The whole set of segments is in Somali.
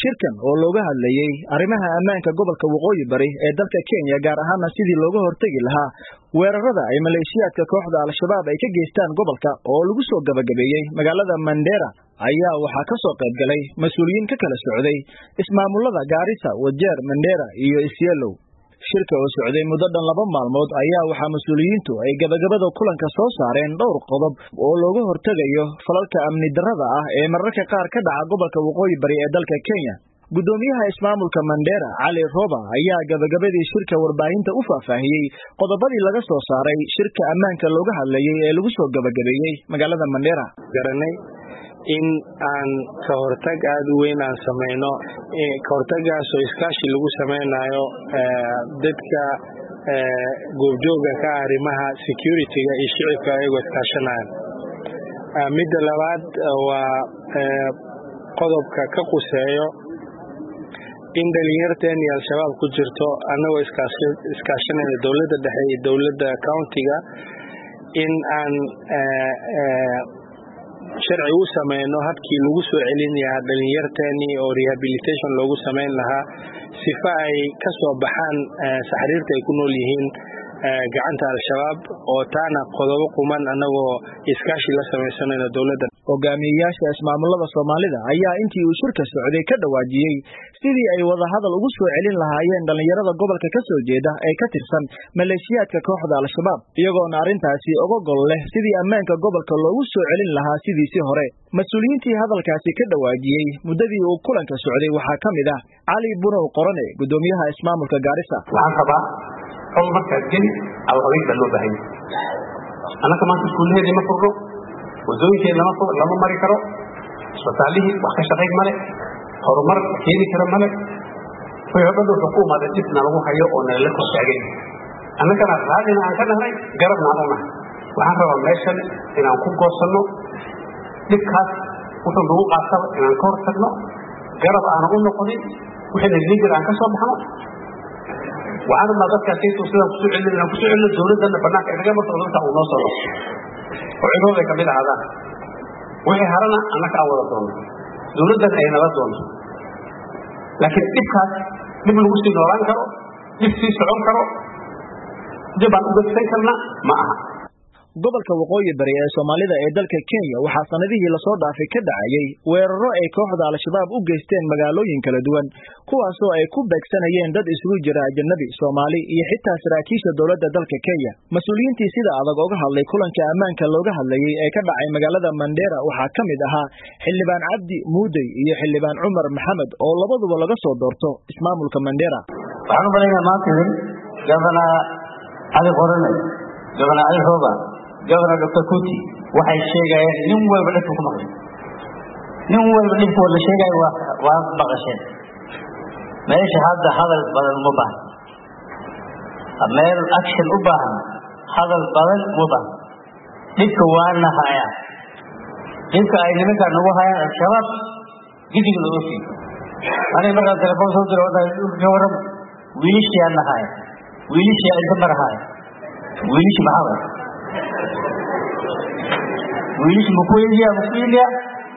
shirkan oo looga hadlayey arrimaha ammaanka gobolka waqooyi bari ee dalka kenya gaar ahaana sidii looga hortegi lahaa weerarada ay maleeshiyaadka kooxda al-shabaab ay ka geystaan gobolka oo lagu soo gabagabeeyey magaalada mandera ayaa waxaa ka soo qayb galay mas-uuliyiin ka kala socday ismaamullada gaarisa wajeer mandera iyo isyeelow shirka oo socday muddo dhan laba maalmood ayaa waxaa mas-uuliyiintu ay gabagabada kulanka soo saareen dhowr qodob oo looga hortegayo falalka amni darrada ah ee mararka qaar ka dhaca gobolka waqooyi bari ee dalka kenya guddoomiyaha ismaamulka mandera cali roba ayaa gabagabadii shirka warbaahinta u faahfaahiyey qodobadii laga soo saaray shirka ammaanka looga hadlayey ee lagu soo gabagabeeyey magaalada mandera garanay in aan ka hortag aada u weyn aan samayno ka hortagaasoo iskaashi lagu samaynayo dadka goobjooga ka ah arrimaha security-ga iyo shicibka ayagoo iskaashanaya midda labaad waa qodobka ka quseeyo in dhalinyarteen iyo al-shabaab ku jirto annagoo iskaashanayna dowladda dhexe iyo dowladda countiga in aan sharci u samayno habkii lagu soo celin lahaa dhalinyarteeni oo rehabilitation loogu samayn lahaa sifa ay ka soo baxaan saxriirta ay ku nool yihiin gacanta al-shabaab oo taana qodobo quman annagoo iskaashi la samaysanayno dowladda hogaamiyeyaasha ismaamullada soomaalida ayaa intii uu shirka socday ka dhawaajiyey sidii ay wadahadal ugu soo celin lahaayeen dhallinyarada gobolka ka soo jeeda ee ka tirsan maleeshiyaadka kooxda al-shabaab iyagoona arrintaasi oga gol leh sidii ammaanka gobolka loogu soo celin lahaa sidiisii hore mas-uuliyiintii hadalkaasi ka dhawaajiyey muddadii uu kulanka socday waxaa ka mid ah cali bunow qorane guddoomiyaha ismaamulka gaarisa waxaan rabaa col markaad geli alqabiil baa loo baahanya annaka maanta iskuullaheedii ma furno wadooyinkeed lama mari karo isbitaallihii wax ka shaqayn male horumar keeni kara male wixii o dhan wuxuu ku umaaday dhibna lagu hayo oo nalala kor taagay annagana raadina aan ka nahnay garabna aan u nahay waxaan rabaa meeshan inaan ku goosanno dhibkaas wuxuu nagu qaataba inaan ka hor tagno garab aanan u noqonin wixiina liigar aan ka soo baxno waxaan rabnaa dadkaasaytu sidaan kusoo celino inaan kusoo celino dowladdanna banaanka inaga marto dadka uu noo socdo oo cidooda ay kamid ahaadaan wixii harana annaka aan wada doonno dowladdana ay nala doonto laakiin dhibkaas dhib lagu sii noolaan karo dhib sii socon karo dib aan u gagsan karna ma aha gobolka waqooyi bari ee soomaalida ee dalka kenya waxaa sanadihii lasoo dhaafay ka dhacayey weeraro ay kooxda al-shabaab u geysteen magaalooyin kala duwan kuwaasoo ay ku beegsanayeen dad isugu jira ajanabi soomaali iyo xitaa saraakiisha dowladda dalka kenya mas-uuliyiintii sida adag oga hadlay kulanka ammaanka looga hadlayey ee ka dhacay magaalada mandera waxaa ka mid ahaa xildhibaan cabdi muudey iyo xildhibaan cumar maxamed oo labaduba laga soo doorto ismaamulka mandera waxaan u malaynaa maanta gabana cali qorane gabana cali rooba gobernor doctor kuti waxay sheegayeen nin walba dhibku ku maqlay nin walba dhibku wada sheegayo waa maqasheen meesha hadda hadal badan uma baahan meel action u baahan hadal badan uma baahan dhibka waana hayaa dhibka ay nimankaa nagu hayaan al-shabaab gidig loo sii aniga markaan telefoon soo diro ka warramo wiilishiyaa nahaya wiilishiyaa inta marahaaya wiilishi maxaa wiilishi makuindia makuindia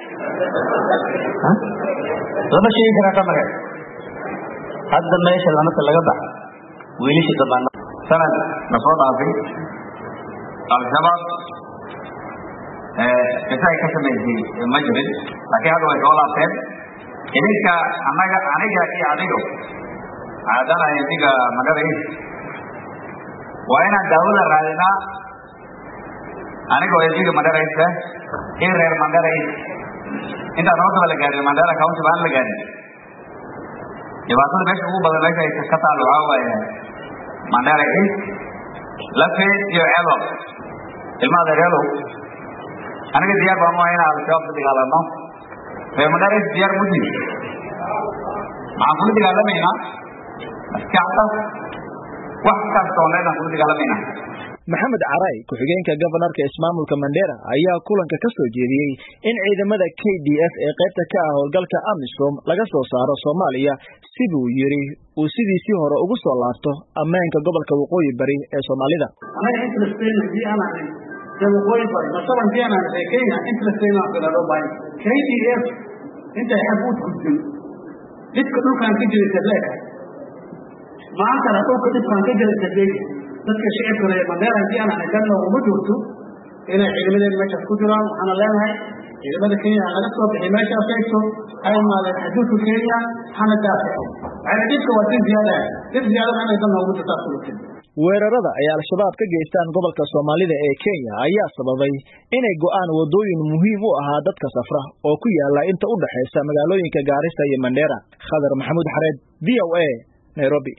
lama sheegi karaa ka mare hadda meesha lamaka laga bax wiilishi damaano sanad na soo dhaafay al-shabaab qisaay ka samaysay ma jirin laakiin hadda way soo laabteen idinka annaga aniga iyo adigo caadana idiga magaray waa inaan daawada raadinaa anigoo idiga mandaraysa in reer mandaray intaan hoosaba la gaarin mandara county baan la gaarin dhibaatada meesha ugu badan meesha ay ka taal waxaa waaye mandara east lafe iyo elo ilmaha reelo aniga diyaar baan uahay inaan al-shabaab ku dagaalano reer mandara east diyaar muji maxaan kula dagaalamaynaa maskaxda wax kasta oo dhan aan kula dagaalamaynaa maxamed caray ku-xigeenka gobanarka ismaamulka mandera ayaa kulanka ka soo jeediyey in ciidamada k d f ee qaybta ka ah howlgalka amisom laga soo saaro soomaaliya siduu yidhi uu sidiisii hore ugu soo laabto ammaanka gobolka waqooyi bari ee soomaalida anaga interestayna hadii aan ahay dee waqooyi bari masaba hadii aan ahay kenya interestayna aan kala dhoobahay k d f intay xag u gudbin dhibka dhulkaan ka jira sadleeka maantana dhulka dhibkaan ka jira sadleeka dadka shicibka reer mandheera haddii aan ahay danna uma joogto inay ciidamadeen meeshaas ku jiraan waxaana leenahay ciidamada kenya laga soo bixi meeshaas eegto ha imaadeen xuduudka kenya hana daafaco waxayna dhibka waa dib ziyaada dib ziyaadana inay danna ugu jirtaa sulutin weerarada ay al-shabaab ka geystaan gobolka soomaalida ee kenya ayaa sababay inay go'aan waddooyin muhiim u ahaa dadka safra oo ku yaala inta u dhaxaysa magaalooyinka gaarisa iyo mandheera khadar maxamuud xareed v o a nairobi